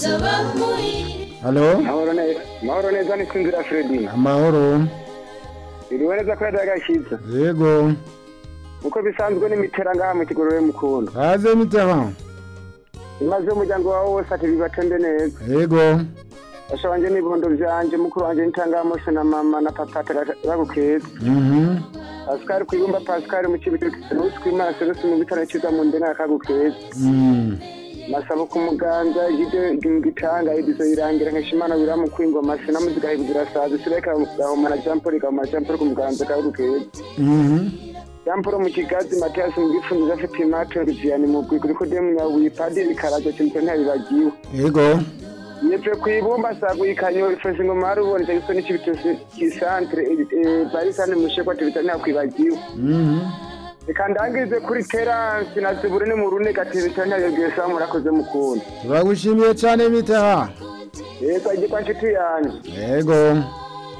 halo mahoro neza mahoro neza ni sinzira Fredi amahoro iriwe neza ko yadagashitse yego uko bisanzwe n'imitera ngaha mu kigorore mukunda kaze mitaba imaze umuryango wawe wose ati bibatembe neza yego basha wanje n'ibondo vyanje mukuru wanje n'itangamose na mama na papa bagukeza mhm Pascal kwibumba Pascal mu kibitoki Serusi kwimana Serusi mu bitaro ciza mu ndena akagukeza mhm masabo ku muganza igide gitanga ibizo irangira nkeshimana biramu kwingoma sina muziga hibuzira sazi sireka gahomana Jean Paul gahomana Jean Paul ku muganza akagukeza mhm Jean Paul mu kigazi Mathias mu gifunzo afite imato Viviane mu gwego riko de munyabuye padiri karaje cyimpe ntabibagiwe yego yepfe kwibumba saguyikanyo ifashe ngo mari ubone cyo ni kibitose kisantre barisane musheko tibita ntakwibagiwe mhm reka ndangize kuri terance na ziburune mu rune gatibita ntayogesa murakoze mukunda turagushimiye cyane mitaba yego igikwa nshuti yanjye yego